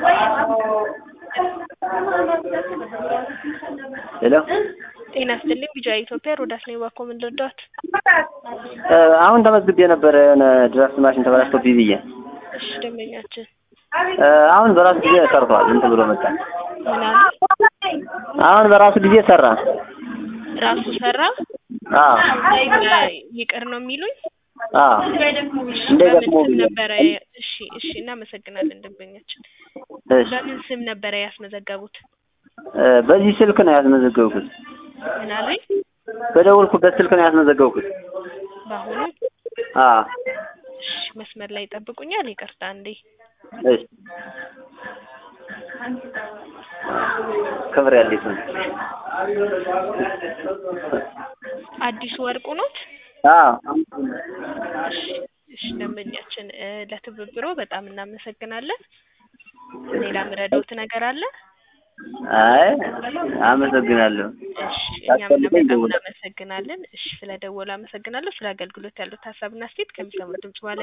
ሄሎ ጤና ይስጥልኝ ቢጃ ኢትዮጵያ ሮዳስ ነኝ ባኮ ምን ልርዳዎት? አሁን ተመዝግቤ ነበረ የሆነ ድራፍት ማሽን ተበላሽቶብኝ ብዬ እሺ ደንበኛችን አሁን በራሱ ጊዜ ሰርቷል እንትን ብሎ መጣ ምን አለ? አሁን በራሱ ጊዜ ሰራ ራሱ ሰራ አዎ ይቅር ነው የሚሉኝ? አዎ እንደ በምን ገጥሞ ስም ብዬ ነበረ? እሺ እሺ እናመሰግናለን ደንበኛችን። እሺ በምን ስም ነበረ ያስመዘገቡት? በዚህ ስልክ ነው ያስመዘገብኩት ምን አለኝ? በደወልኩበት ስልክ ነው ያስመዘገብኩት በአሁኑ አዎ እሺ መስመር ላይ ይጠብቁኛል። ይቅርታ እንዴ እሺ ክብር ያለኝ ሰው አዲሱ ወርቁ ኖት? አዎ እሺ እሺ ደንበኛችን እ ለትብብሮ በጣም እናመሰግናለን። ሌላ ምረዳዎት ነገር አለ? አይ አመሰግናለሁ እሺ እኛም በጣም እናመሰግናለን። እሺ ስለ ደወሉ አመሰግናለሁ። ስለ አገልግሎት ያሉት ሀሳብና አስተያየት ከሚሰሙት ድምጽ በኋላ